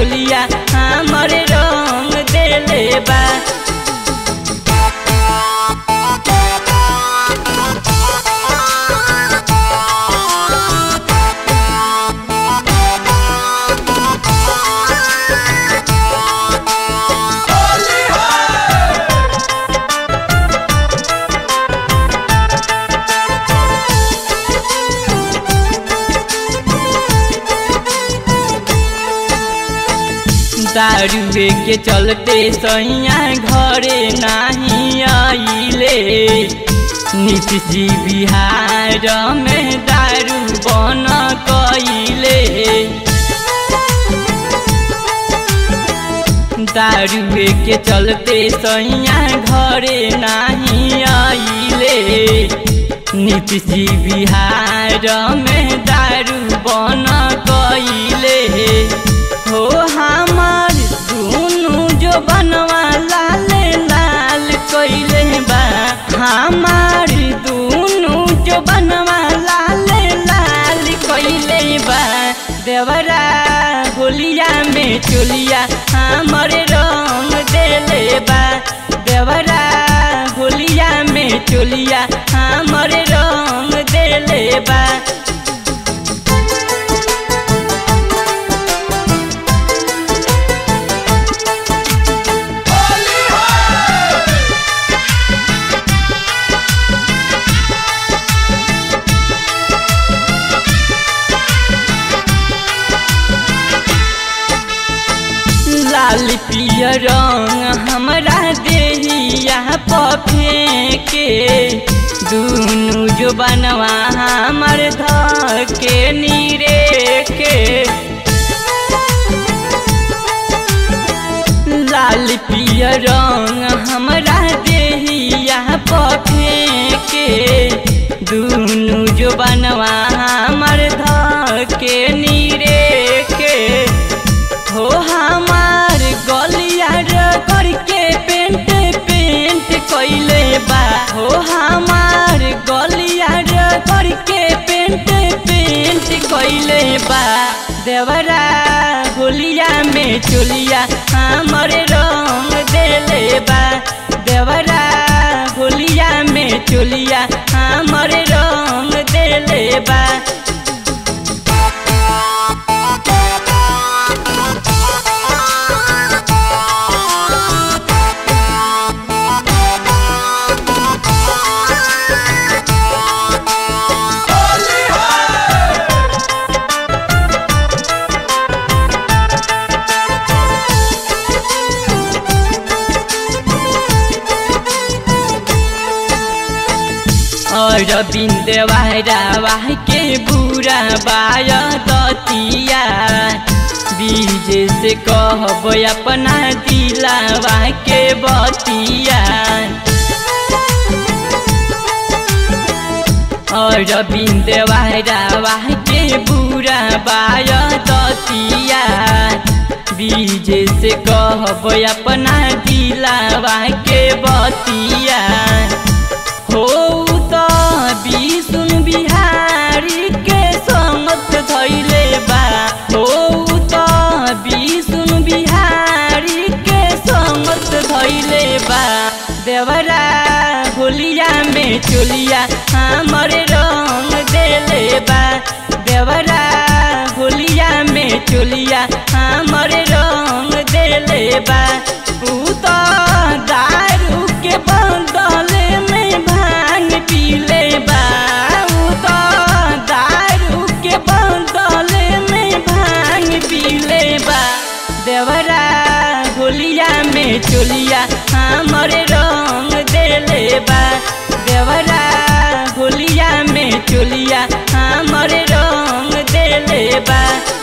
चोलिया हमर रंग देले बा दारुए के चलते सैया घरे नहीं आइले नीतीश जी बिहार में दारू बन कइले दारुए के चलते सैया घरे नहीं आइले नीतीश जी बिहार में दारू बन कइले हो हमार दुनु जो बनवा लाल लाल कइले बा हमार दुनु जो बनवा लाल लाल कइले बा देवरा गोलिया में चोलिया हमर रंग देले बा देवरा गोलिया में चोलिया हमर रंग देले बा लाल पियर रंग हमरा देहिया पफेके दुनु जो बनवा हमर धके नीरे के लाल पियर रंग हमरा देहिया पफेके दुनु जो बनवा हमर धके नीरे के हो हमार गलिया करके पेंट पेंट कइले बा हो हमार गलिया करके पेंट पेंट कइले बा देवरा गोलिया में चोलिया हमर रंग देले बा देवरा गोलिया में चोलिया हमर रंग देले बा और बिंदवारा के बुरा बाय दतिया बीज से कहब अपना दिलावा के बतिया और बिंदवारा के बुरा बाय दतिया बीज से कहब अपना दिलावा के बतिया हो त विष्णु बिहारी के समत धैले बा हो त विष्णु बिहारी के समत धैले बा देवरा गोलिया में चोलिया हमर रंग देले बा देवरा गोलिया में चोलिया हमर रंग देले बा ऊ त दारू के बदले में भांग पीले बा ऊ त दारू के बदले में भांग पीले बा देवरा गोलिया में चोलिया हमर रंग देले बा देवरा गोलिया में चोलिया हमर रंग देले बा